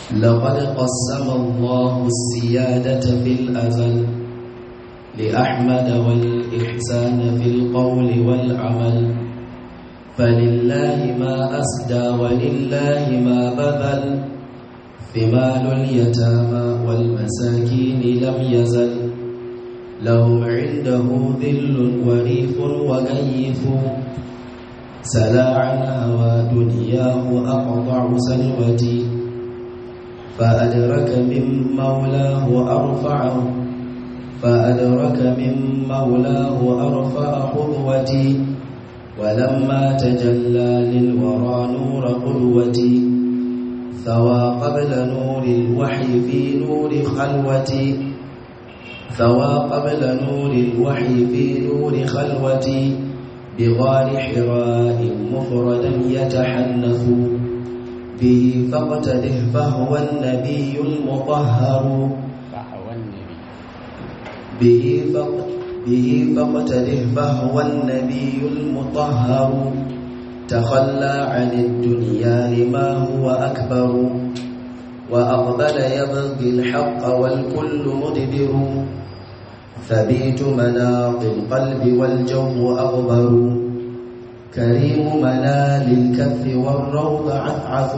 لقد قسم الله السيادة في الأزل لأحمد والإحسان في القول والعمل فلله ما أسدى ولله ما بذل ثمال اليتامى والمساكين لم يزل لهم عنده ذل وريف وكيف سلا عن هوى دنياه أقطع سلوتي فأدرك من مولاه أرفعه فأدرك من مولاه أرفع قدوتي ولما تجلى للورى نور قدوتي ثوى قبل نور الوحي في نور خلوتي ثوى قبل نور الوحي في نور خلوتي بغار حراء مفردا يتحنث به فاقتده فهو النبي المطهر به به فاقتده فهو النبي المطهر تخلى عن الدنيا لما هو أكبر وأقبل يبغي الحق والكل مدبر ثبيت مناط القلب والجو أغبر كريم منال الكف والروض عثعث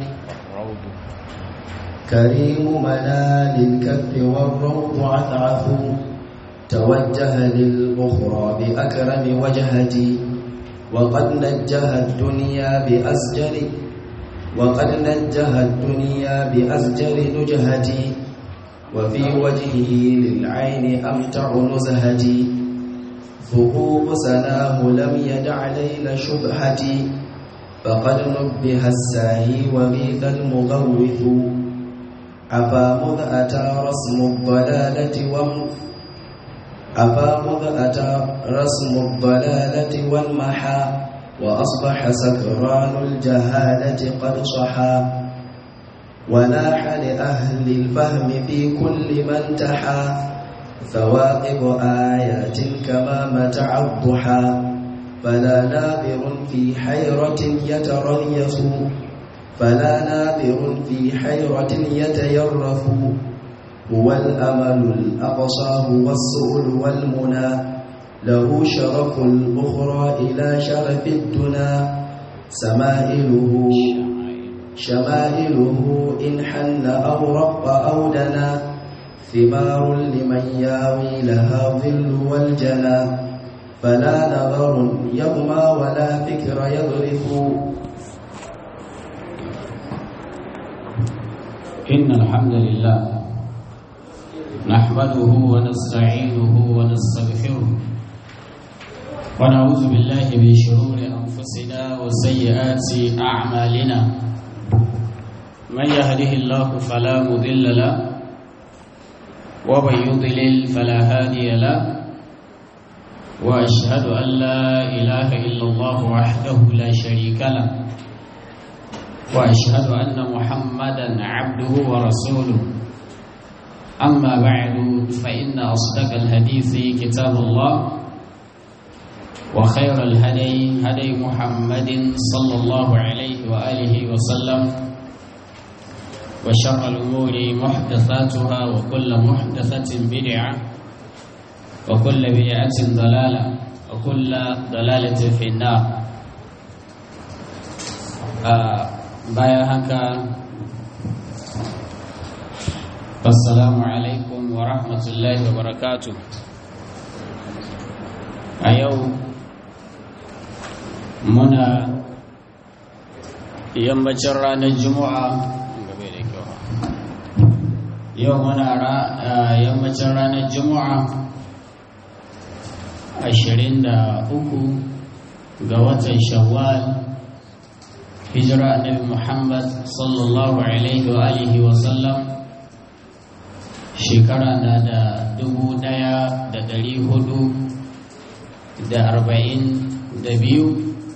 كريم منال الكف والروض عثعث توجه للأخرى بأكرم وجهتي وقد نجه الدنيا بأسجر وقد نجه الدنيا بأسجر نجهتي وفي وجهه للعين أمتع نزهتي ثقوب سناه لم يدع ليل شبهتي فقد نبه الساهي وغيث المغوث عفا مذ أتى رسم الضلالة وم عفا مذ أتى رسم الضلالة والمحا وأصبح سكران الجهالة قد صحا وناح لأهل الفهم في كل من تحا ثواقب آيات كما متع الضحى فلا نابر في حيرة يتريث فلا نابر في حيرة يتيرف هو الأمل الأقصى هو السؤل والمنى له شرف الأخرى إلى شرف الدنا سمائله شمائله إن حن أو رق أو دنا ثمار لمن ياوي لها ظل والجنى فلا نظر يغمى ولا فكر يظرف إن الحمد لله نحمده ونستعينه ونستغفره ونعوذ بالله من شرور أنفسنا وسيئات أعمالنا من يهده الله فلا مضل له ومن يضلل فلا هادي له وأشهد أن لا إله إلا الله وحده لا شريك له وأشهد أن محمدا عبده ورسوله أما بعد فإن أصدق الحديث كتاب الله وخير الهدي هدي محمد صلى الله عليه وآله وسلم وشر الأمور محدثاتها وكل محدثة بدعة وكل بدعة ضلالة وكل ضلالة في النار آه bayan haka assalamu alaikum wa rahmatullahi wa barakatu a yau muna yammacin ranar juma'a yau muna yammacin ranar juma'a ashirin da uku ga watan shawwal hijira annabi Muhammad sallallahu alaihi wa alihi wa sallam shekara na da dubu daya da dari hudu da arba'in da biyu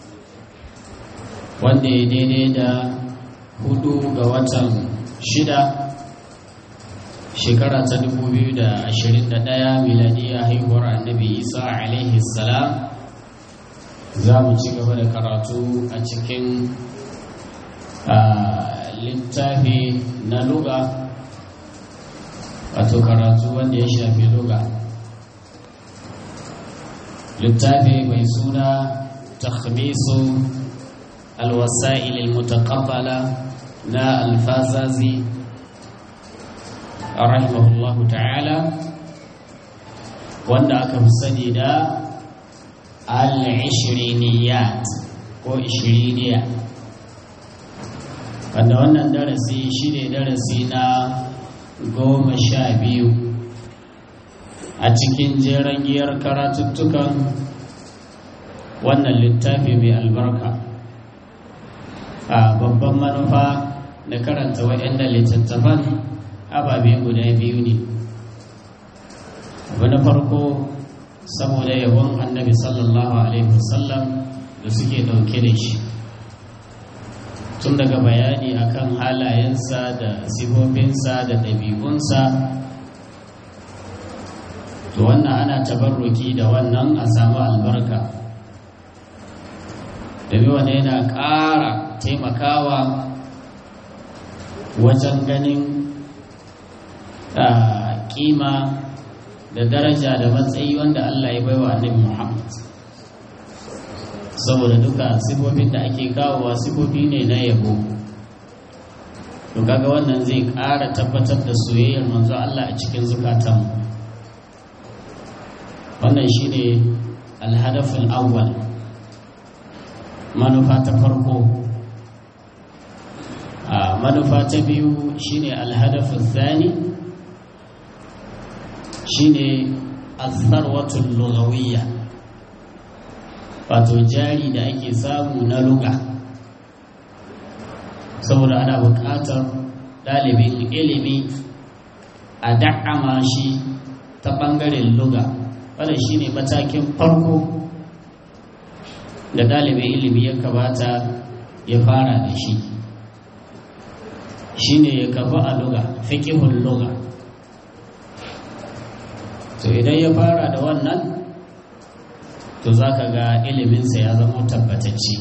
wanda ya daidai da hudu ga watan shida shekara ta dubu biyu da ashirin da daya miladiyya haihuwar annabi isa alaihi salam za mu ci gaba da karatu a cikin littafi na luga wato karatu wanda ya shafi luga littafi mai suna takhmisu alwasa'il almutaqabbala na alfazazi rahimahullahu ta'ala wanda aka fi sani da al-ishriniyat ko ishiriniya wanda wannan darasi shi ne darasi na goma sha biyu a cikin jeren giyar karatuttukan wannan littafi mai albarka a babban manufa da karanta waɗanda littattafan ababe guda biyu ne abu na farko saboda yabon annabi sallallahu alaihi wasallam da suke ɗauke da shi tun daga bayani akan halayensa da sifofinsa da ɗabi'unsa to wannan ana tabarruki da wannan a samu albarka domin wanda yana ƙara taimakawa wajen ganin ƙima da daraja da matsayi wanda Allah ya baiwa annabi Muhammad saboda duka sifofin da ake kawowa sifofi ne na yabo to kaga wannan zai ƙara tabbatar da soyayyar manzo Allah a cikin zukatanmu wannan shine alhadaful awwal manufa ta farko a manufa ta biyu shine alhadaful thani shine al-tharwatul lughawiyya wato jari da ake samu na luga saboda ana buƙatar ɗalibin ilimi a da'ama shi ta ɓangaren luga wadda shi ne matakin farko da ɗalibin ilimi ya kamata ya fara da shi shi ne ya kafa a luga fikihun luga to idan ya fara da wannan to za ka ga iliminsa ya zama tabbatacce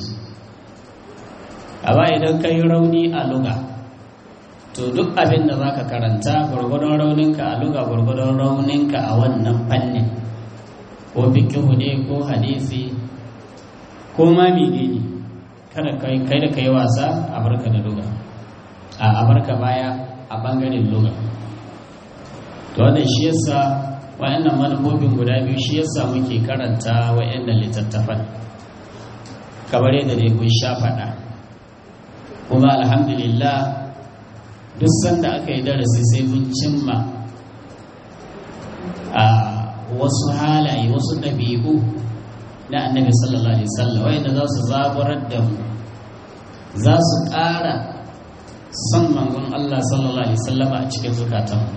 amma idan ka yi rauni a luga to duk abin da za ka karanta gwargwadon rauninka a luga gwargwadon rauninka a wannan fannin ko fikihu ne ko hadisi ko ma menene kada kai da kai wasa a barka da luga a barka baya a bangaren luga to wannan shi yasa wa'annan manufofin guda biyu shi yasa muke karanta wa'annan littattafan kamar yadda dai kun sha faɗa kuma alhamdulillah duk sanda aka yi darasi sai mun cimma a wasu halaye wasu ɗabi'u na annabi sallallahu alaihi wasallam wa'anda za su zaburar da mu za su ƙara son mangon Allah sallallahu alaihi wasallama a cikin zukatanmu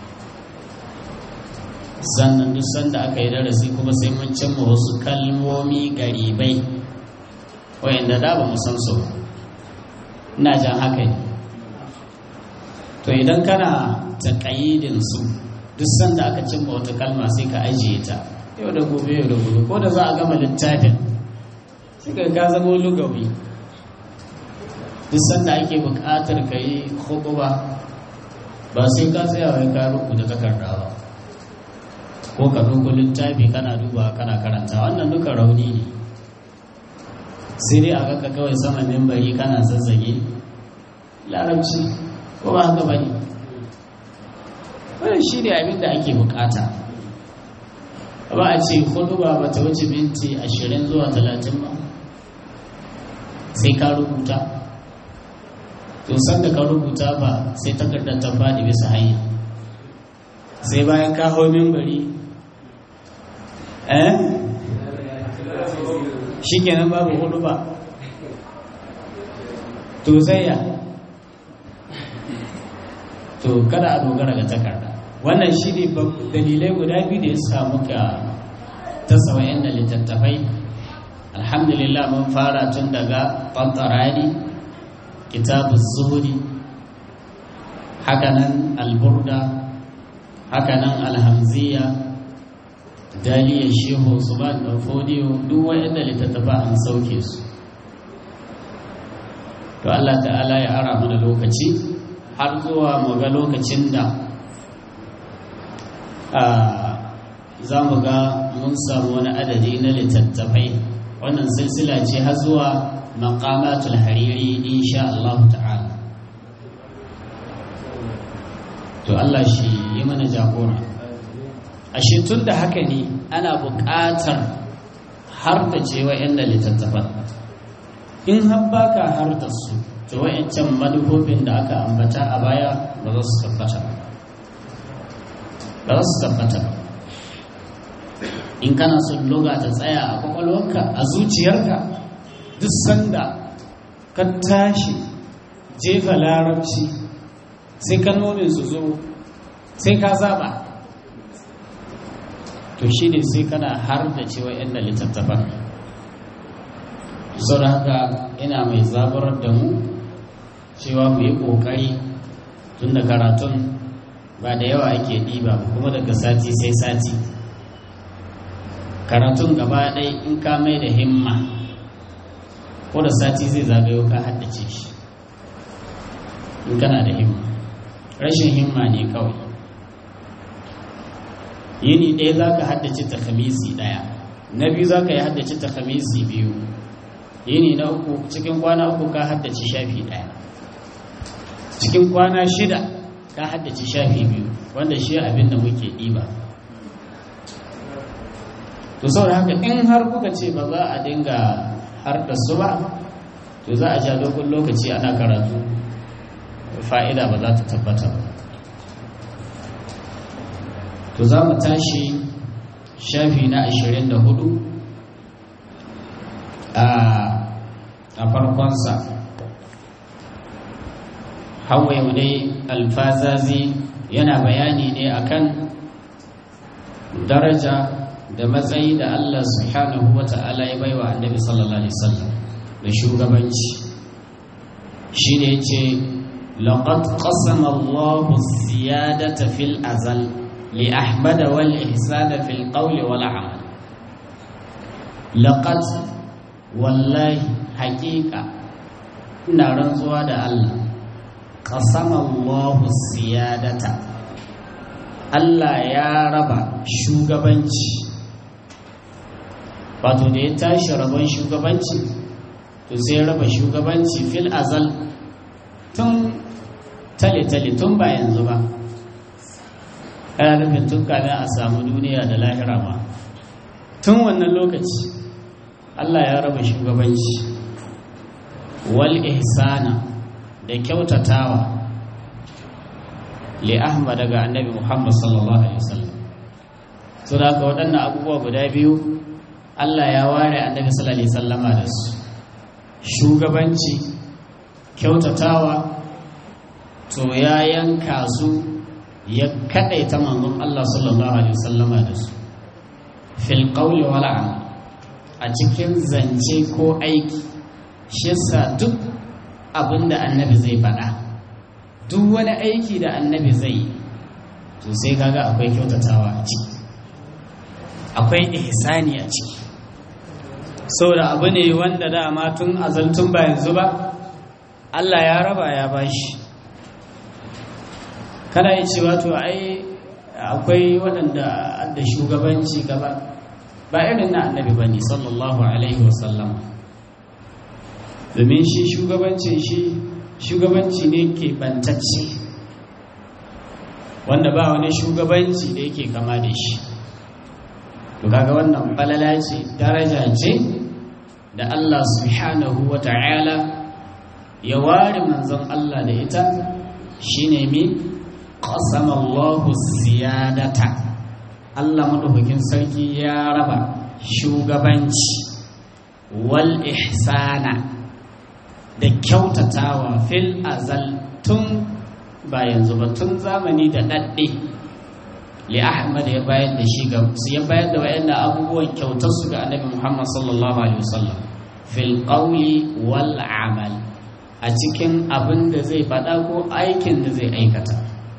sannan duk sanda aka yi darasi kuma sai mun cimma wasu kalmomi garibai wayanda da ba mu san su ba ina jan haka ne to idan kana taƙayyidin su duk sanda aka cimma wata kalma sai ka ajiye ta yau da gobe yau da gobe ko da za a gama littafin sai ka ga zama lugawi duk sanda ake buƙatar ka yi hukuba ba sai ka tsaya wai ka rubuta takarda ba ko ka duba littafi kana duba kana karanta wannan duka rauni ne sai dai a ka kawai sama mimbari kana zazzage larabci ko ba haka bane wannan shi ne abin da ake bukata ba a ce hudu ba ba ta wuce minti ashirin zuwa talatin ba sai ka rubuta to sanda ka rubuta ba sai takardar ta faɗi bisa hanya sai bayan ka hau mimbari eh shi kenan babu hudu ba to zaya to kada a dogara ga takarda wannan shi ne dalilai guda biyu da ya samu ka tasa wayan da littattafai alhamdulillah mun fara tun daga ɓantarani kitabun zuhuri hakanan alburda hakanan alhamziya daliyar shehu usman da fodiyo duk waɗanda littattafa an sauke su to Allah ta'ala ya ara mana lokaci har zuwa mu ga lokacin da za mu ga mun samu wani adadi na littattafai wannan silsila ce har zuwa maqamatul hariri insha Allah ta'ala to Allah shi yi mana jagora ashe tun da haka ne ana buƙatar har da ce wa'yanda littattafan in har baka har da su to wa'yancan manufofin da aka ambata a baya ba za su tabbata ba za su tabbata in kana son loga ta tsaya a kwakwalwarka a zuciyarka duk sanda ka tashi jefa larabci sai kalmomin su zo sai ka zaba to shi ne sai kana har da cewa yadda littattafan sau da haka ina mai zaburar da mu cewa mu yi ƙoƙari tun da karatun ba da yawa ake ɗiba kuma daga sati sai sati karatun gaba ɗai in ka mai da himma ko da sati zai zagayo ka haddace shi in kana da himma rashin himma ne kawai yini ɗaya za ka haddace ta khamisi ɗaya na biyu za ka yi haddace ta khamisi biyu yini na uku cikin kwana uku ka haddace shafi ɗaya cikin kwana shida ka haddace shafi biyu wanda shi abin da muke ɗiba to saboda haka in har kuka ce ba za a dinga har da su ba to za a ja dogon lokaci ana karatu fa'ida ba za ta tabbata ba to za mu tashi shafi na 24 a farkonsa hawaye dai alfazazi yana bayani ne akan daraja da matsayi da Allah subhanahu wa ta'ala ya baiwa annabi sallallahu alaihi wasallam da shugabanci shi ne ce laqad qasama Allahu ziyadata fil azal li ahmad wal ihsana fil qawl wal amal laqad wallahi haqiqa ina rantsuwa da Allah qasama Allahu ziyadata Allah ya raba shugabanci wato da ya tashi rabon shugabanci to sai raba shugabanci fil azal tun tale-tale tun ba yanzu ba ana nufin tun kamin a samu duniya da lahira ma tun wannan lokaci Allah ya raba shugabanci wal ihsana da kyautatawa li ahmad daga annabi muhammad sallallahu alaihi wasallam so da haka waɗannan abubuwa guda biyu Allah ya ware annabi sallallahu alaihi wasallama da su shugabanci kyautatawa to ya yanka su ya kadaita manzon Allah sallallahu alaihi wasallama da su fil qawli wal amal a cikin zance ko aiki shi yasa duk abinda annabi zai faɗa duk wani aiki da annabi zai yi to sai kaga akwai kyautatawa a ciki akwai ihsani a ciki saboda abu ne wanda dama tun azaltun ba yanzu ba Allah ya raba ya bashi kada ya ce wato ai akwai waɗanda da shugabanci gaba ba irin na annabi bane sallallahu alaihi wasallam domin shi shugabancin shi shugabanci ne ke bantacce wanda ba wani shugabanci da yake kama da shi to kaga wannan falala ce daraja ce da Allah subhanahu wa ta'ala ya ware manzon Allah da ita shine mi qasama Allahu ziyadata Allah madaukakin sarki ya raba shugabanci wal ihsana da kyautatawa fil azal tun ba yanzu ba tun zamani da dadde li ahmad ya bayar da shi ga ya bayar da wayannan abubuwan kyautar su ga annabi muhammad sallallahu alaihi wasallam fil qawli wal amal a cikin abin da zai faɗa ko aikin da zai aikata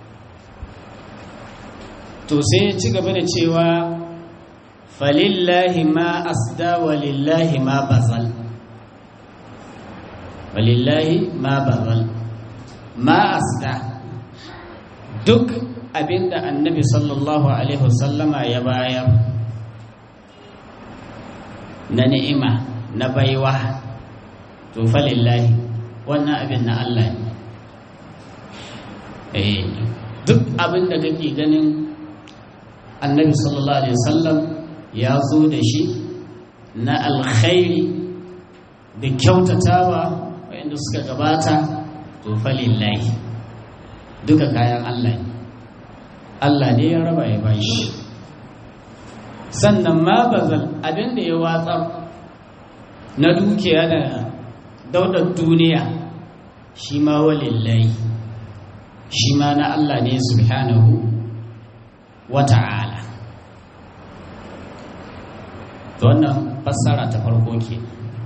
to sai ya ci gaba da cewa falillahi ma asda walillahi ma bazal walillahi ma bazal ma asda duk abinda annabi sallallahu alaihi wasallama ya bayar na ni'ima na baiwa to falillahi wannan abin na Allah ne eh duk abin da kake ganin annabi sallallahu alaihi wasallam ya zo da shi na alkhairi da kyautatawa wayanda suka gabata to falillahi duka kayan Allah ne Allah ne ya raba ya bashi sannan ma bazal abin da ya watsar na dukiya da daudar duniya shi ma walillahi shi ma na Allah ne subhanahu wa ta'ala to wannan fassara ta farko ke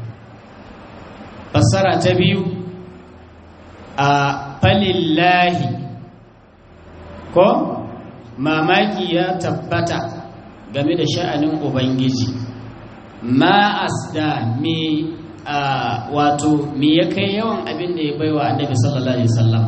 fassara ta biyu a falillahi ko mamaki ya tabbata game da sha'anin ubangiji ma asda mi a wato mi ya kai yawan abin da ya baiwa annabi sallallahu alaihi wasallam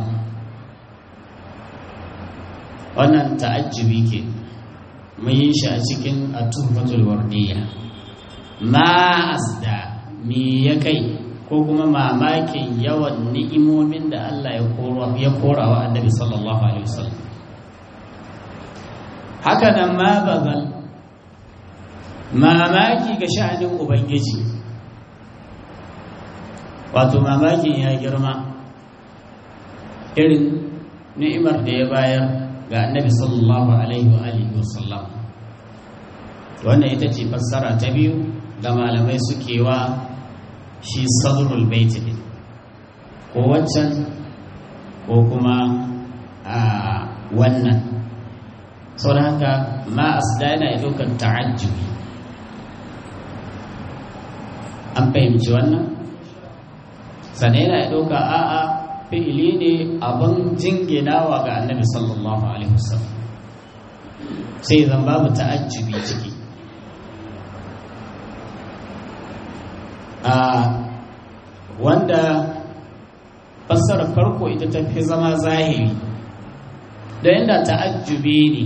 wannan ta'ajjubi ke mun yi shi a cikin at-tuhfatul wardiyya ma asda mi ya kai ko kuma mamakin yawan ni'imomin da Allah ya kora wa annabi sallallahu alaihi wasallam haka nan ma bazal mamaki ga sha'anin ubangiji wato mamakin ya girma irin ni'imar da ya bayar ga annabi sallallahu alaihi wa alihi wasallam wannan ita ce fassara ta biyu da malamai suke wa shi sadrul bait din ko waccan ko kuma a wannan sau da haka ma asda yana ɗaukar ta'ajjubi an fahimci wannan sannan yana ɗauka a'a fi'ili ne abin jinginawa ga annabi sallallahu alaihi wasallam sai zan babu ta'ajjubi ciki a wanda fassarar farko ita ta fi zama zahiri da yadda ta'ajjubi ne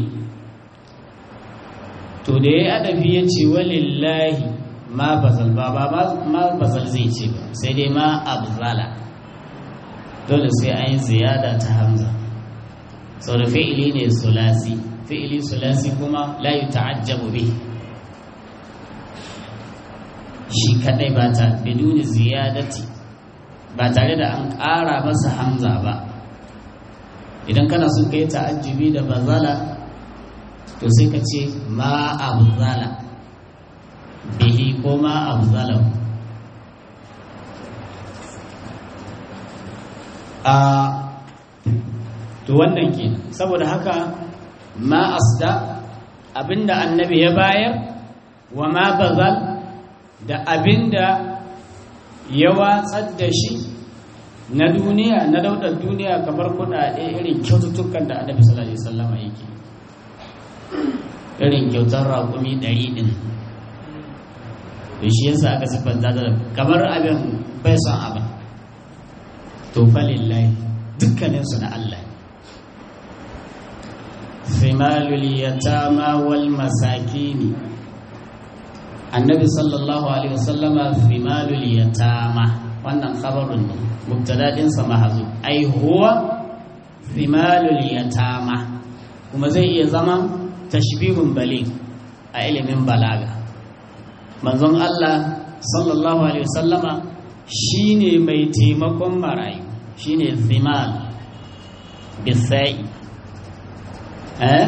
to da ya yi adafi ya ce walillahi ma bazal ba ba ma bazal zai ce ba sai dai ma abzala dole sai an yi ziyada ta hamza sau da fi'ili ne sulasi fi'ili sulasi kuma la yi ta'ajjabu bi shi kadai ba ta biduni ziyadati ba tare da an ƙara masa hamza ba idan kana son kai ta'ajjubi da bazala to sai ka ce ma abzala bihi ko ma abzala a to wannan ke saboda haka ma asda abinda annabi ya bayar wa ma bazal da abinda ya watsar da shi na duniya na daudar duniya kamar kudade irin kyaututtukan da annabi sallallahu alaihi wasallam yake irin kyautar raƙumi ɗari ɗin da shi yasa aka siffanta da kamar abin bai son abin to falillahi dukkaninsu na Allah fimalul yatama wal masakini annabi sallallahu alaihi wasallama fimalul yatama wannan khabarun ne mubtada din sa mahzu ai huwa fimalul yatama kuma zai iya zama tashbihun baligh a ilimin balaga manzon Allah sallallahu alaihi wasallama shine mai taimakon marayu shine thimal bisai eh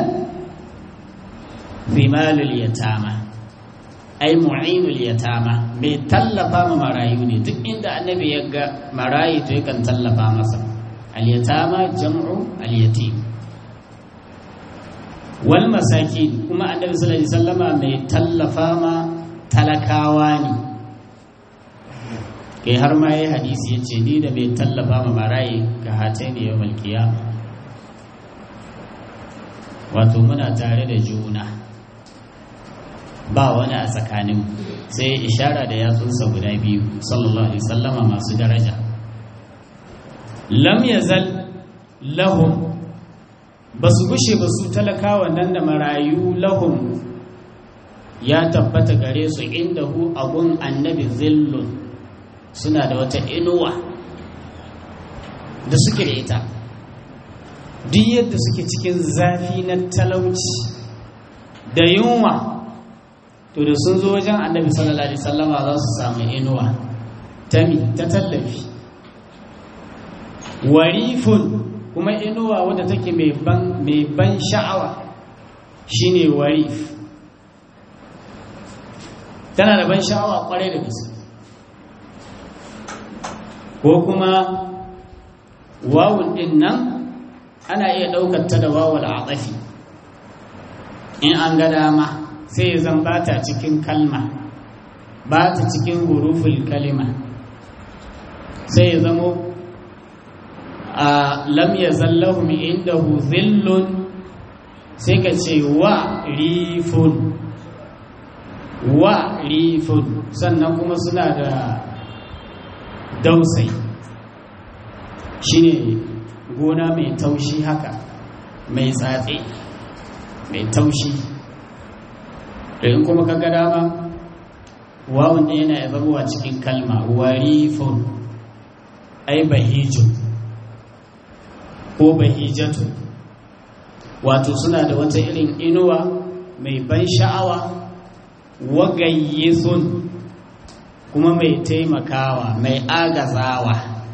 thimalul yatama ai mu'inul yatama mai tallafa ma marayu ne duk inda annabi ya ga marayu to yakan tallafa masa al-yatama jam'u al-yatim wal masakin kuma annabi sallallahu alaihi wasallama mai tallafa ma talakawa ne kai har ma yayi hadisi yace ni da mai tallafa ma marayi ka hatai ne yawmal qiyama wato muna tare da juna ba wani a tsakanin sai ishara da yatsunsa guda biyu sallallahu alaihi wasallama masu daraja lam yazal lahum ba su gushe ba su talakawa nan da marayu lahum ya tabbata gare su inda hu abun annabi zillun suna da wata inuwa da suke da ita duk yadda suke cikin zafi na talauci da yunwa to da sun zo wajen annabi sallallahu alaihi sallama za su samu inuwa ta mi ta tallafi warifun kuma inuwa wadda take mai ban sha'awa shine warif tana da ban sha'awa kwarai da gaske ko kuma wawun din nan ana iya ɗaukar ta da wawul atafi in an ga dama sai zan bata cikin kalma ba ta cikin huruful kalima sai ya zamo a lam ya zallahum indahu zillun sai ka ce wa rifun wa rifun sannan kuma suna da dausai shine gona mai taushi haka mai tsatse mai taushi da in kuma kaga dama wawun ne yana zabuwa cikin kalma warifun ai bahijun ko bahijatu wato suna da wata irin inuwa mai ban sha'awa wagayyisun kuma mai taimakawa mai agazawa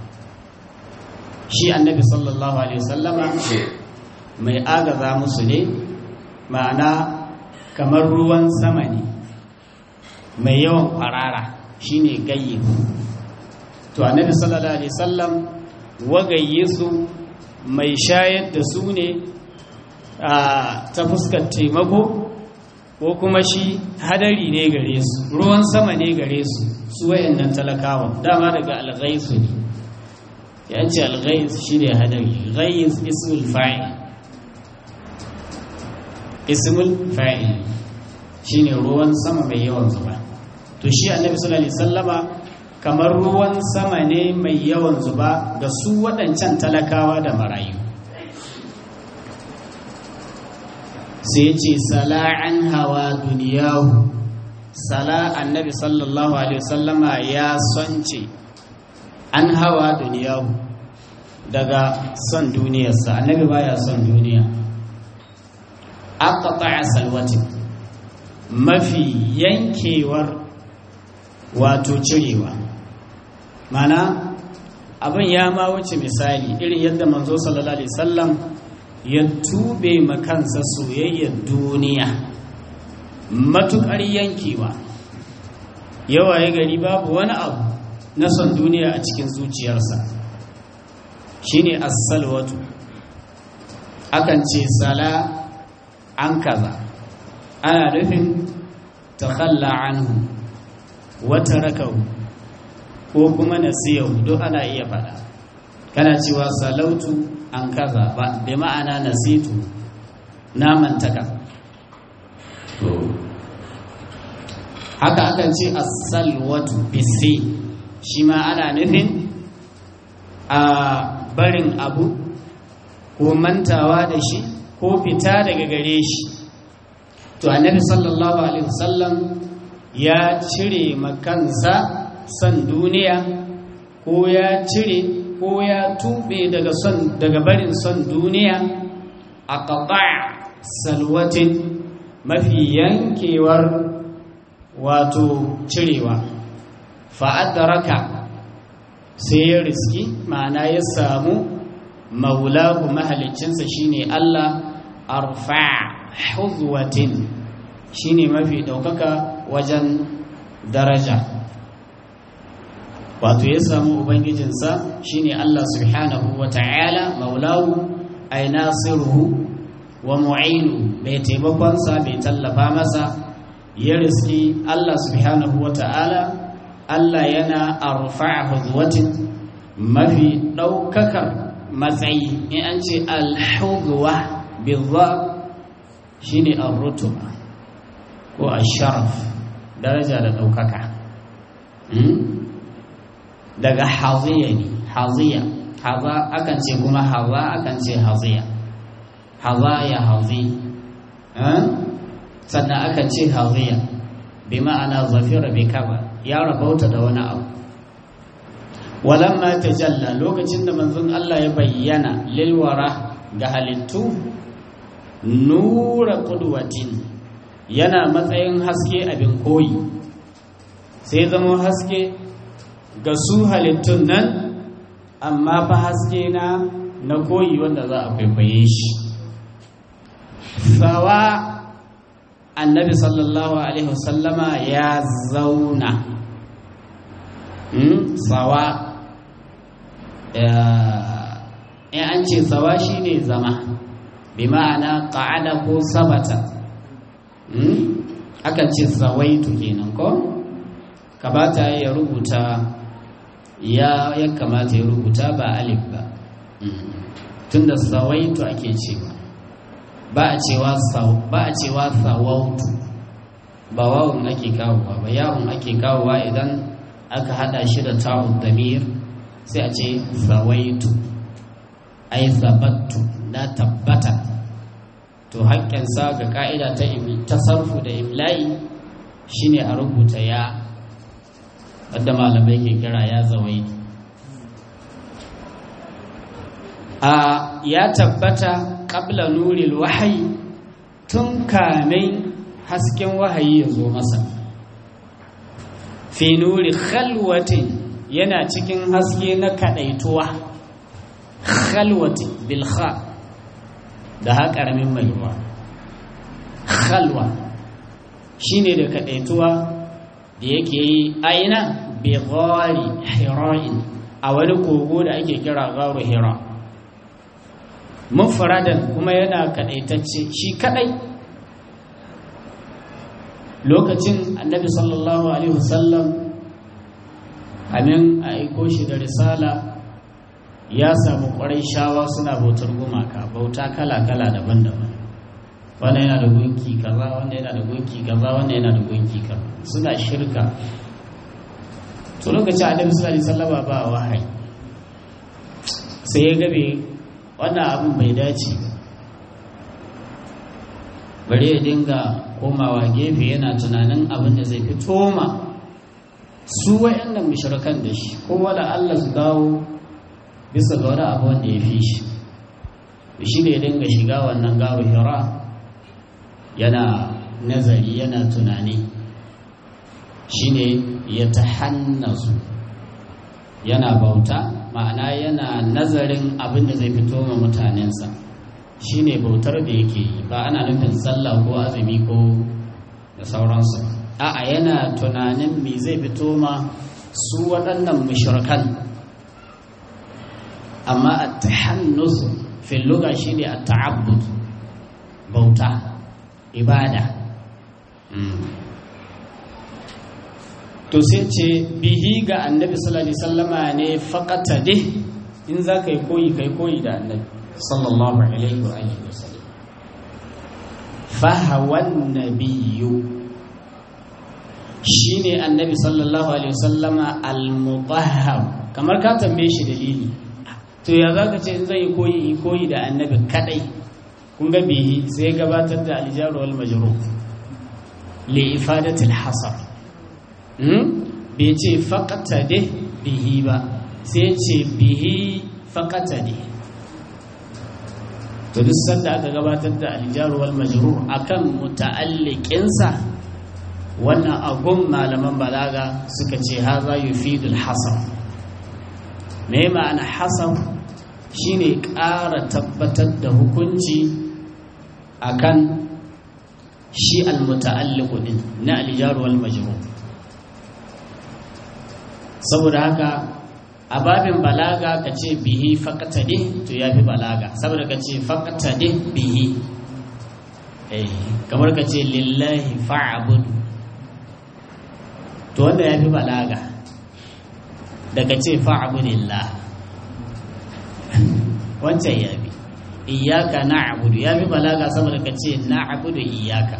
shi annabi sallallahu alaihi wasallama mai agaza musu ne ma'ana kamar ruwan sama ne mai yawan kwarara shine gayyi to annabi sallallahu alaihi wasallam wagayyisu mai shayar da su ne ta fuskar taimako ko kuma shi hadari ne gare su ruwan sama ne gare su su wayannan talakawa dama daga alghaisu ne ya ce alghais shi ne hadari ghais ismul fa'il ismul fa'il shi ne ruwan sama mai yawan zuba to shi annabi sallallahu alaihi sallama kamar ruwan sama ne mai yawan zuba ga su waɗancan talakawa da marayu sai ce sala'an hawa duniyahu sala annabi sallallahu alaihi wasallama ya sonce an hawa duniyahu daga son duniyarsa annabi baya son duniya aqta'a salwatin mafi yankewar wato cirewa mana abin ya ma wuce misali irin yadda manzo sallallahu alaihi wasallam ya tube makansa soyayyar duniya matukar yankewa yawa ya gari babu wani abu na son duniya a cikin zuciyarsa shine as-salwatu akan ce sala an kaza ana nufin takhalla anhu wata rakau ko kuma nasiyahu duk ana iya fada kana cewa salautu an kaza ba bi ma'ana nasitu na mantaka haka akan ce as-salwatu bisi shi ma ana nufin a barin abu ko mantawa da shi ko fita daga gare shi to annabi sallallahu alaihi wasallam ya cire makansa son duniya ko ya cire ko ya tube daga son daga barin son duniya a salwatin mafi yankewar wato cirewa fa'adaraka sai ya riski ma'ana ya samu maulahu mahalicinsa shine Allah arfa huzwatin shine mafi ɗaukaka wajen daraja wato ya samu ubangijinsa shine Allah subhanahu wa ta'ala maulahu ay nasiruhu wa mu'inu mai taimakonsa mai tallafa masa ya riski Allah subhanahu wa ta'ala Allah yana arfa huzwatin mafi ɗaukakar matsayi in an ce alhuzwa bizza shine arrutuba ko asharaf daraja da ɗaukaka daga haziya ne haziya haza akan ce kuma haza akan ce haziya haza ya hazi sannan akan ce haziya bi ma'ana zafira bi kaba ya rabauta da wani abu walamma tajalla lokacin da manzon Allah ya bayyana lilwara ga halittu nura qudwatin yana matsayin haske abin koyi sai zama haske ga su halittun nan amma fa haske na na koyi wanda za a kwaikwaye shi sawa annabi sallallahu alaihi wasallama ya zauna sawa in an ce sawa shine zama bi ma'ana ƙa'ada ko sabata akan ce zawaitu kenan ko kamata ya rubuta ya ya kamata ya rubuta ba alif ba tunda zawaitu ake cewa ba a cewa ba a cewa sawautu ba wawun ake kawowa ba yawun ake kawowa idan aka hada shi da ta'ud damir sai a ce zawaitu ai zabattu na tabbata to haƙƙinsa ga ƙa'ida ta tasarfu da imla'i shine a rubuta ya wadda malamai ke kira ya zawai a ya tabbata ƙabla nuril wahayi tun kamin hasken wahayi ya zo masa fi nuri khalwatin yana cikin haske na kaɗaituwa khalwati bilha da ha ƙaramin mai ruwa khalwa shine da kaɗaituwa da yake yi aina bi ghari hira'in a wani kogo da ake kira gharu hira mufradan kuma yana kaɗaitacce shi kaɗai lokacin annabi sallallahu alaihi wasallam amin a aiko shi da risala ya samu ƙwarai shawa suna bautar gumaka bauta kala-kala daban-daban wanda yana da gunki kaza wanda yana da gunki kaza wanda yana da gunki kaza suna shirka to lokacin annabi sallallahu alaihi wasallam ba wahayi sai ya gabe wannan abin bai dace bari ya dinga komawa gefe yana tunanin abin da zai fito ma su wayannan mushrikan da shi kowa da Allah su dawo bisa ga wani abu wanda ya fi shi shi ne dinga shiga wannan garu hira yana nazari yana tunani shi ne ya ta hannasu yana bauta ma'ana yana nazarin abin da zai fito ma mutanensa shi ne bautar da yake yi ba ana nufin sallah ko azumi ko da sauransu a'a yana tunanin me zai fito ma su waɗannan mushrikan amma a tahannus fil lugha shine at-ta'abbud bauta ibada to sai ce bihi ga annabi sallallahu alaihi wasallama ne faqata dih in za ka yi koyi kai koyi da annabi sallallahu alaihi wa alihi wasallam fahawan nabiyyu shine annabi sallallahu alaihi wasallama al-mutahhar kamar ka tambaye shi dalili to ya za ka ce in zai koyi koyi da annabi kadai kun ga bihi sai gabatar da aljaru wal majrur li ifadati al-hasar hmm bai ce faqatade bihi ba sai ce bihi faqatade to duk sanda aka gabatar da aljaru wal majrur akan muta'alliqinsa wannan agun malaman balaga suka ce haza yufidul hasar me ma'ana hasan shine ƙara tabbatar da hukunci akan shi almuta'alliqu din na aljar wal majrur saboda haka a babin balaga ka ce bihi faqatade to yafi balaga saboda ka ce faqatade bihi eh kamar ka ce lillahi fa'bud to wanda yafi balaga daga ce fa'abudillah wancan ya bi iyaka na'budu ya bi balaga saboda ka ce na'budu iyaka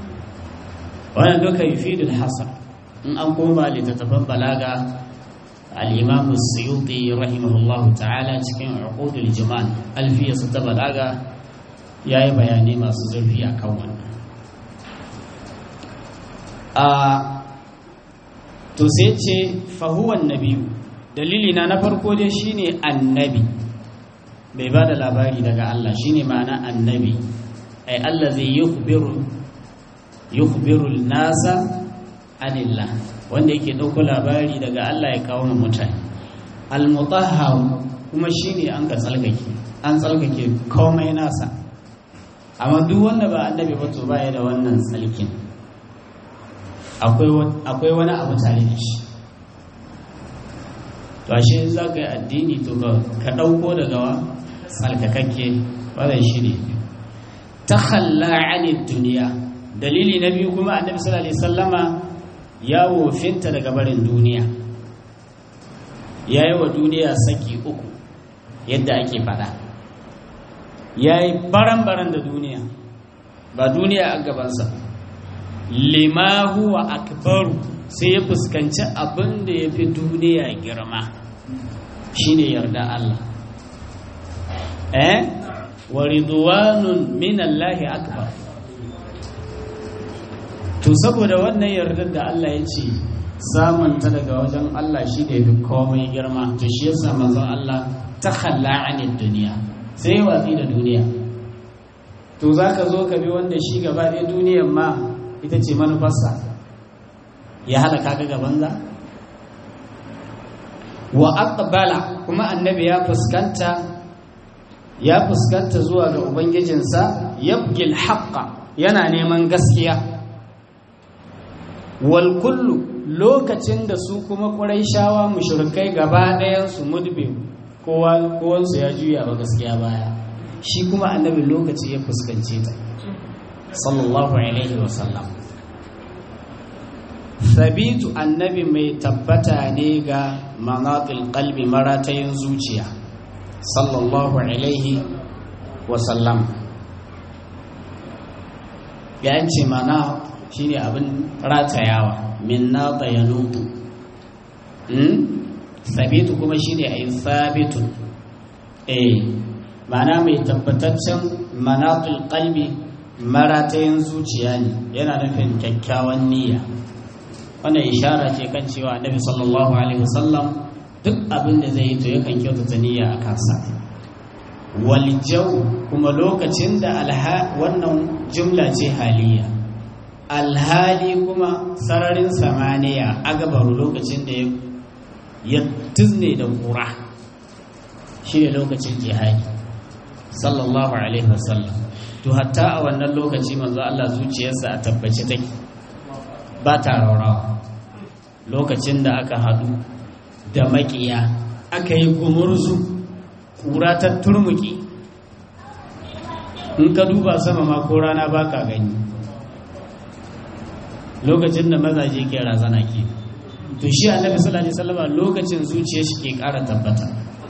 wannan duka yufidul hasar in an koma littattafan balaga al-imam suyuti rahimahullahu ta'ala cikin uqudul jiman alfiya su balaga yayi bayanai masu zurfi akan wannan a to sai ce fahuwan nabiyu dalili na na farko dai shine annabi bai ba da labari daga Allah shine ma'ana annabi ai Allah zai yukhbiru yukhbiru nasa anillah wanda yake ɗauko labari daga Allah ya kawo mu mutane al-mutahhar kuma shine an ka tsalkake an tsalkake komai nasa amma duk wanda ba annabi ba to baya da wannan tsalkin akwai wani abu tare da shi to ashe za ka yi addini to ka ɗauko daga wa tsalkakakke wadda shi ne ta halla duniya dalili na biyu kuma annabi sallallahu alaihi sallama ya wofinta daga barin duniya ya yi wa duniya saki uku yadda ake fada ya yi baran-baran da duniya ba duniya a gabansa lima huwa akbaru sai ya fuskanci abin da ya fi duniya girma shine yarda Allah eh wa ridwanun min Allahi akbar to saboda wannan yardar da Allah ya ce samun ta daga wajen Allah shi da yafi komai girma to shi yasa manzon Allah ta khalla anid duniya sai watsi da duniya to zaka zo ka bi wanda shi gaba ɗaya duniyar ma ita ce manufarsa ya halaka ka gaban za wa aqbala kuma annabi ya fuskanta ya fuskanta zuwa ga ubangijinsa yabgil haqqa yana neman gaskiya wal kullu lokacin da su kuma quraishawa mushrikai gaba ɗayan su mudbi kowa kowansu ya juya ba gaskiya baya shi kuma annabi lokaci ya fuskance ta sallallahu alaihi wasallam sabitu annabi mai tabbata ne ga manatil qalbi maratayin zuciya sallallahu alaihi wasallam ya ce mana shine abin ratayawa min nata ya nutu sabitu kuma shine a yi sabitun eh mana mai tabbataccen manatul qalbi maratayin zuciya ne yana nufin kyakkyawan niyya wannan ishara ce kan cewa annabi sallallahu alaihi wasallam duk abin da zai yi to yakan kyautata niyya a kansa wal jaw kuma lokacin da alha wannan jumla ce haliya alhali kuma sararin samaniya agabaru lokacin da ya tuzne da kura shi ne lokacin jihadi sallallahu alaihi wasallam to hatta a wannan lokaci manzo Allah zuciyarsa a tabbace take ba ta raurawa lokacin da aka hadu da makiya aka yi gumurzu kura ta turmuki in ka duba sama ma ko rana ba ka gani lokacin da mazaje ke razana ke to shi annabi sallallahu alaihi wasallam lokacin zuciyar shi ke ƙara tabbata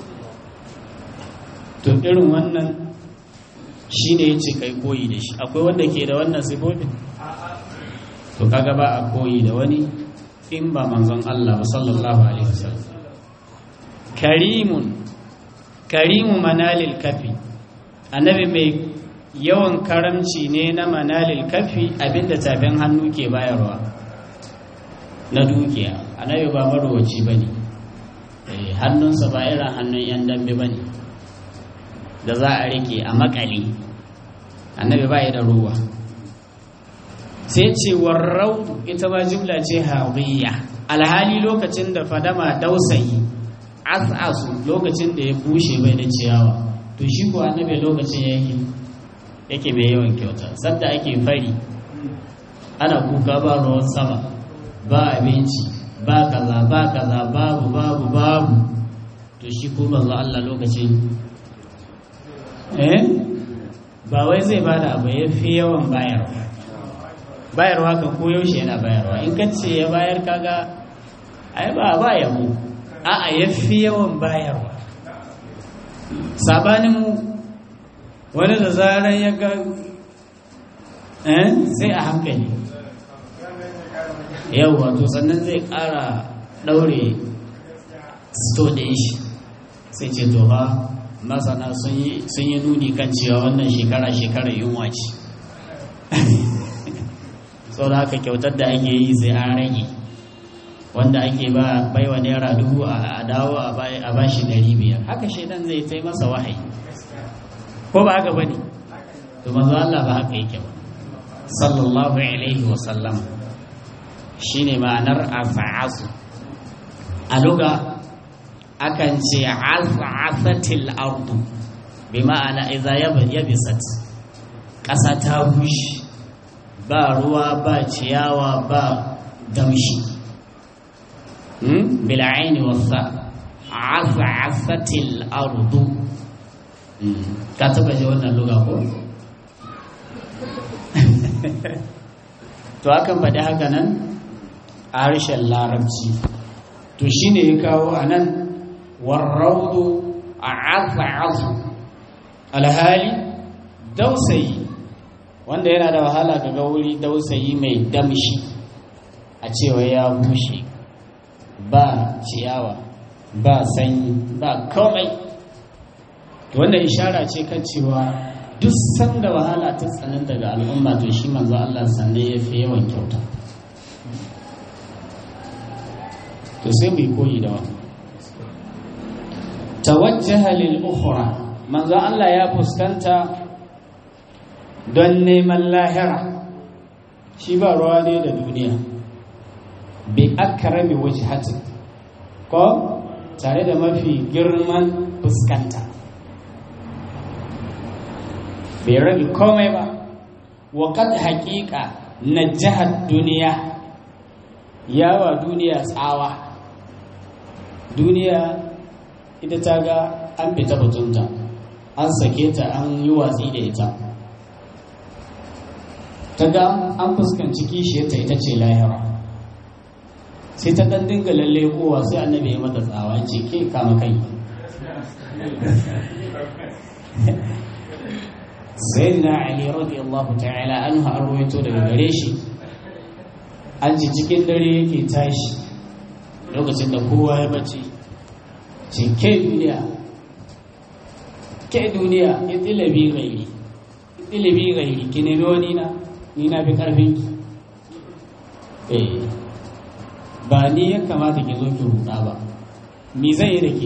to irin wannan shine yace kai koyi da shi akwai wanda ke da wannan sifofin to kaga ba a koyi da wani in ba manzon Allah ba sallallahu alaihi wasallam karimun karimu manalil kafi annabi mai yawan karamci ne na manalil kafi abinda tafin hannu ke bayarwa na dukiya annabi ba marowaci bane hannunsa ba irin hannun yan dambe bane da za a rike a makale annabi ba da ruwa sai ce warraudu ita ma jumla ce hawiya alhali lokacin da fadama dausayi asasu lokacin da ya bushe bai da ciyawa to shi ko annabi lokacin yake yake mai yawan kyauta sadda ake fari ana kuka ba ruwan sama ba abinci ba kaza ba kaza babu babu babu to shi ko manzo Allah lokacin eh ba wai zai bada abu ya fi yawan bayarwa bayarwa kan koyaushe yana bayarwa in ka ce ya bayar kaga ai ba ba yabo a'a ya fi yawan bayarwa sabanin mu wani da zarar ya ga eh sai a hankali yau wato sannan zai ƙara ɗaure sto ɗin shi sai ce to ba masana sun yi nuni kan cewa wannan shekara shekarar yunwa ce sau da haka kyautar da ake yi sai an rage wanda ake ba baiwa naira dubu a dawo a ba shi ɗari biyar haka shaidan zai tai masa wahayi ko ba haka ba ne to manzo Allah ba haka yake ba sallallahu alaihi wa sallam shine ma'anar afa'azu a luga akan ce az'afatil ardu bi ma'ana idza yabisat ƙasa ta bushe ba ruwa ba ciyawa ba damshi bil aini wasa az'afatil ardu ka taba ji wannan luga ko to akan faɗi haka nan a harshen larabci to shine ya kawo a nan warraudu a azu alhali dausayi wanda yana da wahala ga wuri dausayi mai damshi a cewa ya bushe ba ciyawa ba sanyi ba komai wannan ishara ce kan cewa duk sanda wahala ta tsanin daga al'umma to shi manzo Allah sanne ya fi yawan kyauta to sai mu yi koyi da wani tawajjaha lil ukhra manzo Allah ya fuskanta don neman lahira shi ba ruwa ne da duniya bi akrami wajhatin ko tare da mafi girman fuskanta bai rabi komai ba wa kad haƙiƙa na jihar duniya yawa duniya tsawa duniya ita ta ga an fita batunta an sake ta an yi watsi da ita ta ga an fuskanci kishiyarta ita ce lahira sai ta ɗan dinga lalle kowa sai annabi ya mata tsawa ce ke kama kai sayyidina ali radiyallahu ta'ala anhu an ruwaito daga gare shi an ji cikin dare yake tashi lokacin da kowa ya bace ce ke duniya ke duniya ya tilabi gairi tilabi gairi ki nemi wani na ni na fi karfin ki eh ba ni ya kamata ki zo ki ruɗa ba me zai yi da ke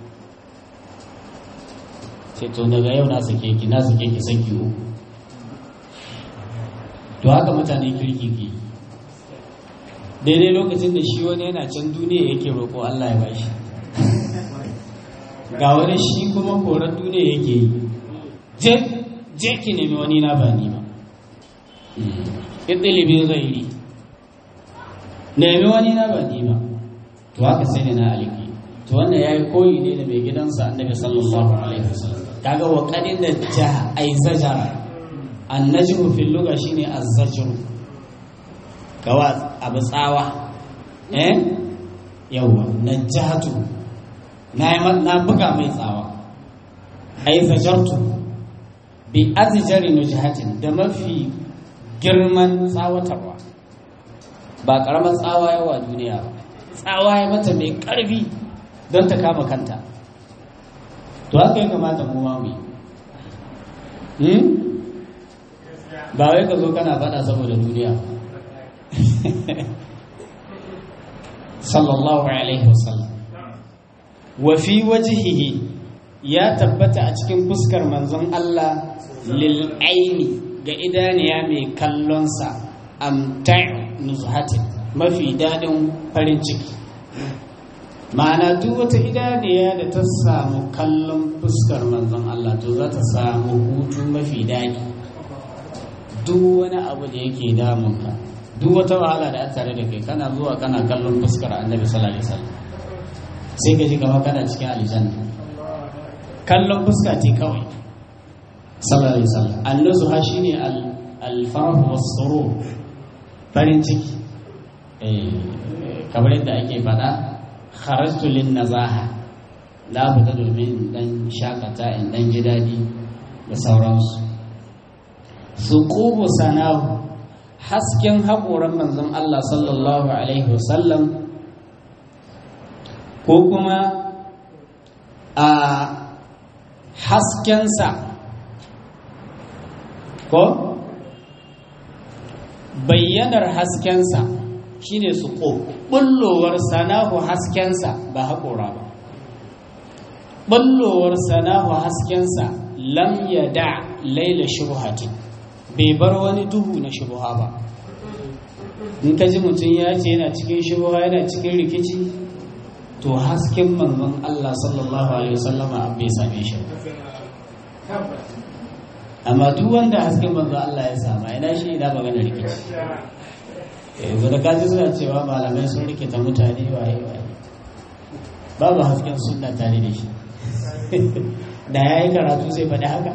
ce to daga yau na sake ki na sake ki saki uku to haka mutane kirki ke daidai lokacin da shi wani yana can duniya yake roƙo Allah ya bashi ga wani shi kuma koran duniya yake yi je je ki nemi wani na ba ni ba ɗilibi zairi nemi wani na ba ni ba to haka sai ne na aliki to wannan ya yi koyi ne da mai gidansa annabi sallallahu alaihi wasallam kaga wa kadin da ja ai zajara annajmu fil lugha shine az-zajru kawa abu tsawa eh yawa najatu na na buga mai tsawa ai zajartu bi azjari nujhatin da mafi girman tsawatarwa ba karamar tsawa yawa duniya ba tsawa ya mata mai karfi don ta kama kanta to haka ya kamata mu ma mu yi ba wai ka zo kana faɗa saboda duniya sallallahu alaihi wasallam wa fi wajhihi ya tabbata a cikin fuskar manzon Allah lil aini ga idaniya mai kallonsa amta'u nuzhatin mafi dadin farin ciki ma'ana duk wata idaniya da ta samu kallon fuskar manzon Allah to za ta samu hutu mafi daɗi duk wani abu da yake damunka duk wata wahala da aka tare da kai kana zuwa kana kallon fuskar annabi sallallahu alaihi wasallam sai ka ji gaba kana cikin aljanna kallon fuska ce kawai sallallahu alaihi wasallam annazu ha shine al-farah was-surur farin ciki eh kamar yadda ake faɗa kharajtu lin nazaha la fita domin dan shakata in dan ji dadi da sauransu suqubu sanahu hasken haƙoran manzon Allah sallallahu alaihi wasallam ko kuma a haskensa ko bayyanar haskensa shine su ko bullowar sanahu haskensa ba haƙora ba bullowar sanahu haskensa lam da laila shubhati bai bar wani duhu na shubha ba in ka ji mutum ya ce yana cikin shubha yana cikin rikici to hasken manzon Allah sallallahu alaihi wasallama bai same shi amma duk wanda hasken manzon Allah ya sama ina shi ina magana rikici yanzu da kaji suna cewa malamai sun rikita mutane waye waye babu hasken sunna tare da shi da ya yi karatu sai faɗi haka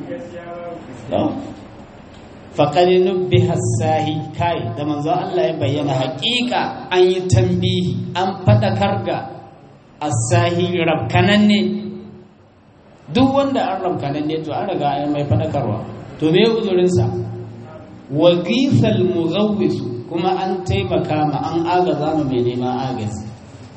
faƙari nubbi hassahi kai da manzo Allah ya bayyana haƙiƙa an yi tambihi an faɗakar ga assahi rabkanan ne duk wanda an rabkanan ne to an riga an mai faɗakarwa to me uzurinsa wa gisal muzawwis kuma an taimaka ma an agaza ma mai neman agazi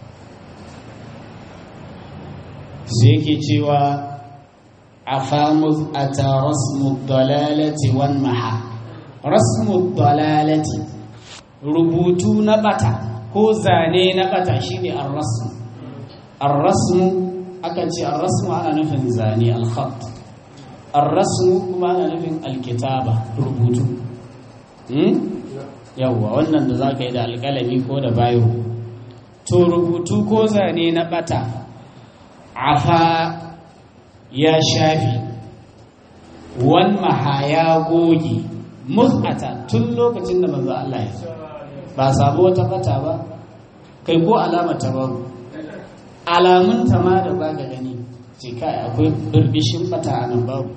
sai yake cewa afamuz ata rasmu dalalati wan maha rasmu dalalati rubutu na bata ko zane na bata shine ar-rasm ar-rasmu akan ce ar-rasmu ana nufin zane al-khat ar-rasmu kuma ana nufin al-kitaba rubutu hmm? yawwa wannan da zaka yi da alƙalami ko da bayo to rubutu ko zane na bata afa ya shafi wan maha ya goge mus'ata tun lokacin da manzo Allah ya ba samu wata fata ba kai ko alama ta ba alamun ta ma da baka gani ce kai akwai birbishin fata a nan babu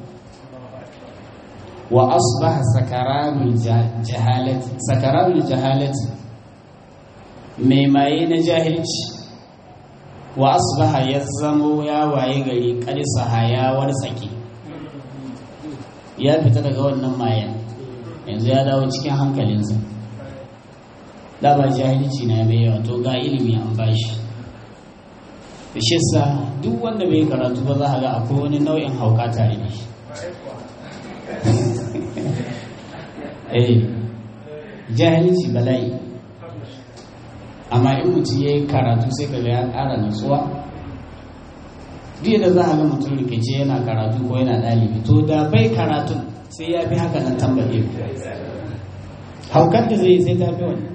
wa asbaha sakaranul jahalati sakaranul jahalati mai maye na jahilci wa asbaha ya zamo ya waye gari karisaha ya warsake ya fita daga wannan mayan yanzu ya dawo cikin hankalinsa da ba jahilci na mai yawa to ga ilimi an bashi da shi sa duk wanda bai karatu ba za a ga akwai wani nau'in hauka tare da shi eh jahilci bala'i amma in mutum ya yi karatu sai ka ya ƙara nutsuwa duk da za a ga mutum rikice yana karatu ko yana ɗalibi to da bai karatun sai ya fi haka nan tambaye haukar da zai sai ta fi wani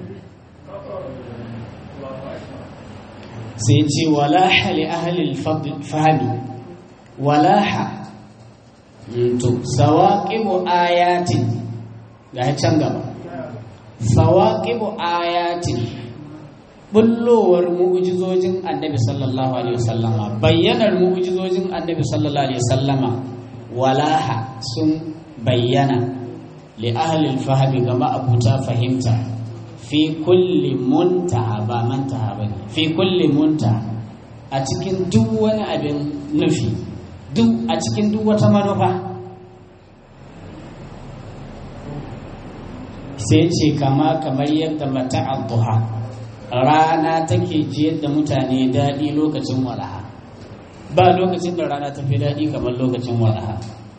sai ce walaha li ahalil fahimi walaha to sawaqibu ayatin ga can gaba sawaqibu ayatin bullowar mu'ujizojin annabi sallallahu alaihi wasallama bayyanar mu'ujizojin annabi sallallahu alaihi wasallama walaha sun bayyana li ahli fahmi ga ma'abuta fahimta fi kulli muntaha ba mantaha bane fi kulli muntaha a cikin duk wani abin nufi duk a cikin duk wata manufa sai ce kama kamar yadda mata'a duha rana take jiyar da mutane daɗi lokacin walaha ba lokacin da rana ta fi daɗi kamar lokacin walaha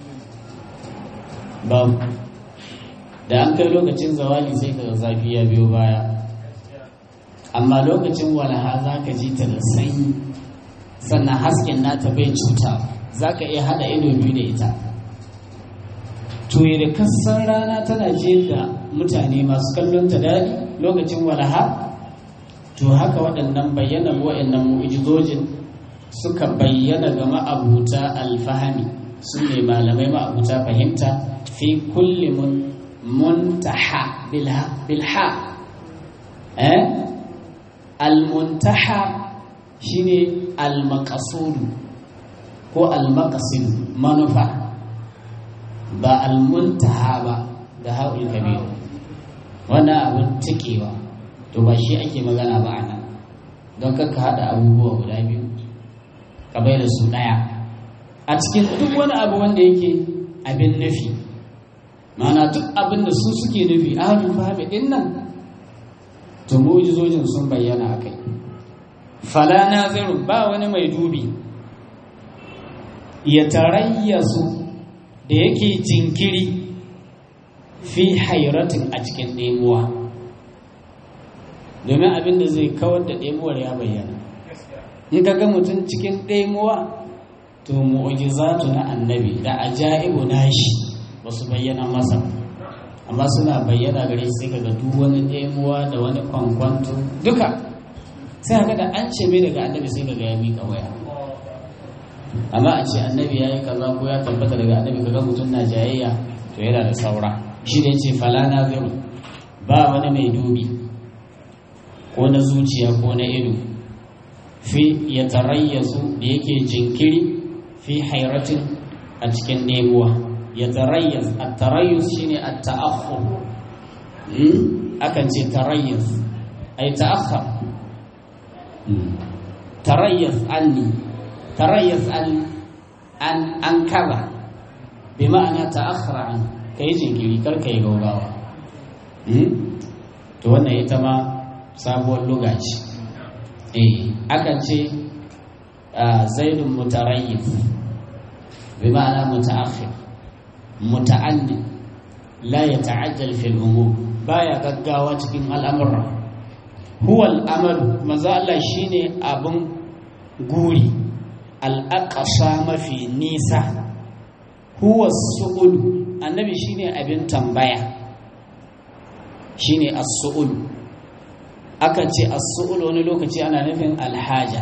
ba da an kai lokacin zawali sai ka zafi ya biyo baya amma lokacin walaha za ka ji ta da sanyi sannan hasken nata bai cuta za ka iya haɗa ido biyu da ita to da kassan rana tana jiyar da mutane masu kallon ta daɗi lokacin walaha to haka waɗannan bayyana waɗannan mu'jizojin suka bayyana ga ma'abuta alfahami su ne malamai ma'abuta fahimta fi kulli muntaha bilha eh almuntaha shine almaqasudu ko almaqasidu manufa ba almuntaha ba da haƙul kabir wannan abin tikewa to ba shi ake magana ba a nan don kakka haɗa abubuwa guda biyu ka bai da su ɗaya a cikin duk wani abu wanda yake abin nufi mana duk abin da su suke nufi a hannun fahimi ɗin nan to mu'jizojin sun bayyana a kai fala nazirun ba wani mai dubi ya tarayyasu da yake jinkiri fi hairatin a cikin ɗemuwa domin abin da zai kawar da ɗemuwar ya bayyana in ka ga mutum cikin ɗemuwa to mu'ujizatu na annabi da ajaibu nashi ba su bayyana masa amma suna bayyana gare sai kaga duk wani ɗemuwa da wani kwankwanto duka sai kaga da an ce mai daga annabi sai kaga ya miƙa waya amma a ce annabi ya yi kaza ko ya tabbata daga annabi kaga mutum na jayayya to yana da saura shi ne ce fala na ziru ba wani mai dubi ko na zuciya ko na ido fi ya tarayyasu da yake jinkiri fi hairatin a cikin nemuwa ya tarayyas a tarayyus shine a ta'akhur akan ce tarayyas ai ta'akhar tarayyas anni tarayyas an an an kaza bi ma'ana ta'akhara an kai jinkiri kar kai gaugawa to wannan ita ma sabuwar lugaci eh akan ce zaidun mutarayyif bi ma'ana mutaakhir muta'anni la yata'ajjal fil umur baya gaggawa cikin al'amura huwa al'amalu manzo Allah shine abun guri al'aqsa mafi nisa huwa su'ul annabi shine abin tambaya shine as-su'ul akan ce as-su'ul wani lokaci ana nufin alhaja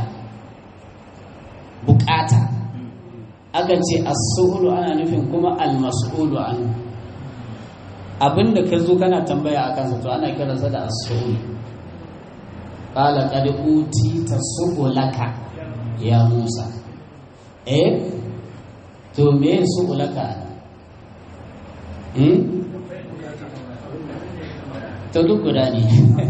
bukata akan ce as-su'ul ana nufin kuma al-mas'ulu an abinda ka zo kana tambaya akan sa to ana kiransa da as-su'ul qala qad utita su'ulaka ya Musa eh to me su'ulaka hmm to duk guda ne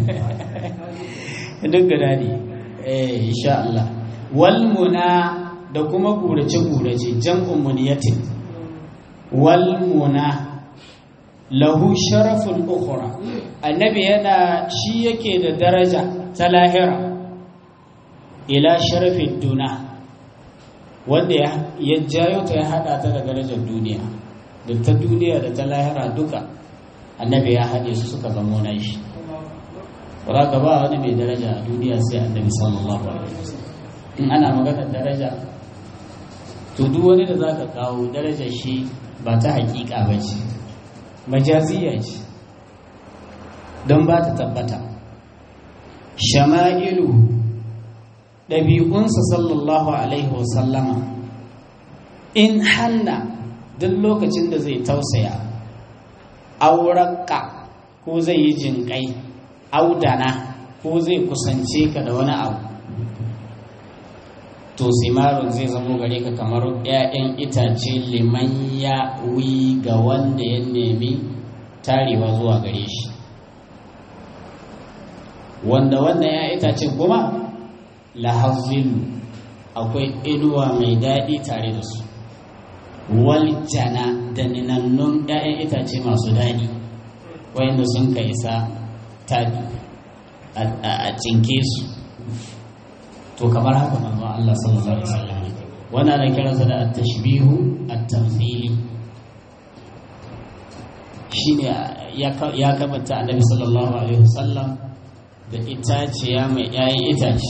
duk guda ne eh insha Allah wal muna da kuma gurace gurace jam'un muniyatin wal muna lahu sharaful ukhra annabi yana shi yake da daraja ta lahira ila sharafin duna wanda ya jayo ta ya hada ta da darajar duniya da ta duniya da ta lahira duka annabi ya haɗe su suka zamo na shi ba ka ba wani mai daraja a duniya sai annabi sallallahu alaihi wasallam in ana maganar daraja to duk wani da za ka kawo darajar shi ba ta hakika ba ce majaziya ce don ba ta tabbata shama'ilu ɗabi'unsa sallallahu alaihi wasallama in hanna duk lokacin da zai tausaya auraka ko zai yi jinƙai audana ko zai kusance ka da wani abu to simarun zai zamo gare ka kamar 'ya'yan itace liman ya wi ga wanda ya nemi tarewa zuwa gare shi wanda wannan 'ya'yan itace kuma lahazin akwai inuwa mai daɗi tare da su waljana da ninannun 'ya'yan itace masu daɗi wayanda sun ka isa taɗi a cinke su to kamar haka manzo Allah sallallahu alaihi wasallam wannan ana kiransa da at-tashbihu at-tamthili shine ya kamata annabi sallallahu alaihi wasallam da itaciya mai 'ya'yan itace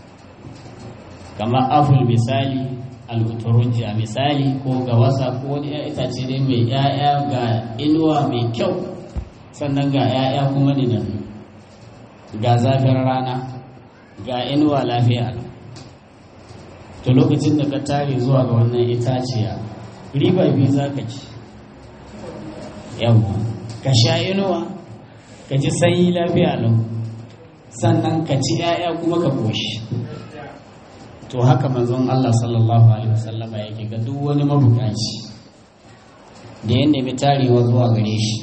kamar aful misali al'uturunji a misali ko ga wasa ko wani ya itace dai mai ‘ya'ya ga inuwa mai kyau sannan ga ‘ya'ya kuma dinan ga zafin rana ga inuwa lafiya to lokacin da ka tare zuwa ga wannan itaciya riba biyu za ka ci yawwa ka sha inuwa ka ji sanyi lafiya lau sannan ka ci ‘ya'ya kuma ka koshi to haka manzon Allah sallallahu alaihi wasallama yake ga duk wani mabukaci da ya nemi tarewa zuwa gare shi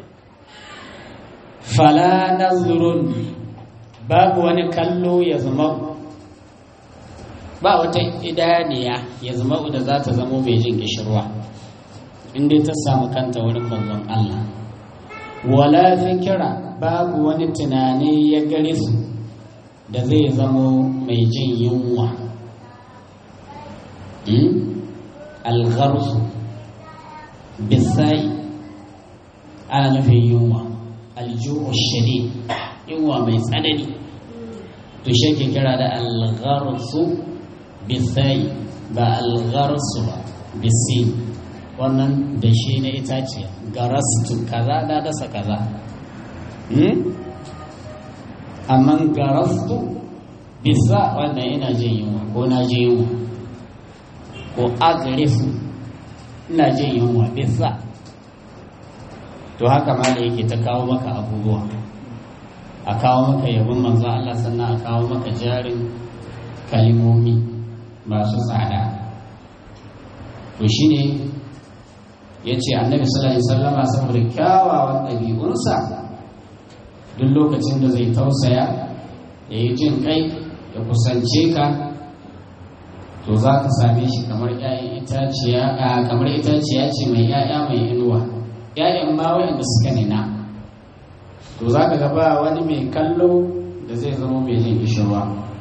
fala nazrun babu wani kallo ya zama ba wata idaniya ya zama da za ta zamo mai jin gishirwa inda ta samu kanta wurin manzon Allah wala fikira babu wani tunani ya gare su da zai zamo mai jin yunwa algharsu bisai ana nufin yunwa aljuhu shadid yunwa mai tsanani to shi ke kira da algharsu bisai ba algharsu ba bisi wannan da shi na itace garastu kaza na dasa kaza amma garastu bisa wannan ina jin yunwa ko na je yunwa ko agrifu ina jin yunwa bisa to haka ma da yake ta kawo maka abubuwa a kawo maka yabon manzo Allah sannan a kawo maka jarin kalimomi masu tsada to shine ya ce annabi sallallahu alaihi wasallama saboda kyawawan ɗabi'unsa duk lokacin da zai tausaya ya yi jin kai ya kusance ka to za ka same shi kamar ‘ya'yan itaciya kamar itaciya ce mai ‘ya'ya mai inuwa ‘ya'yan ma wayanda suka nina to za ka ga ba wani mai kallo da zai zama mai jin ishirwa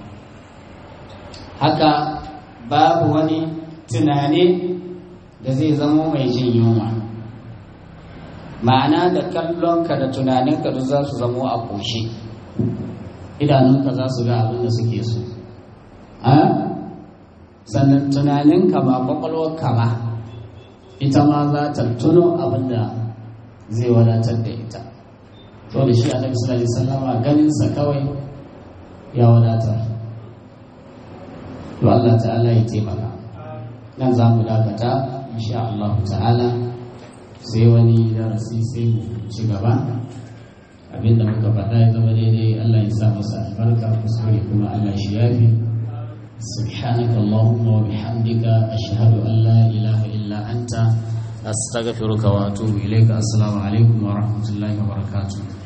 haka babu wani tunani da zai zama mai jin yunwa ma'ana da kallonka da tunaninka duk za su zamo a ƙoshe idanunka za su ga abin da suke so sannan tunaninka ba ƙwaƙwalwarka ba ita ma za ta tuno abin da zai wadatar da ita to da shi annabi sallallahu alaihi wasallama ganinsa kawai ya wadatar to Allah ta'ala ya taimaka nan za mu dakata insha Allah ta'ala sai wani darasi sai mu ci gaba abinda muka faɗa ya zama daidai Allah ya sa masa albarka kuskure kuma Allah shi yafi سبحانك اللهم وبحمدك أشهد أن لا إله إلا أنت أستغفرك وأتوب إليك السلام عليكم ورحمة الله وبركاته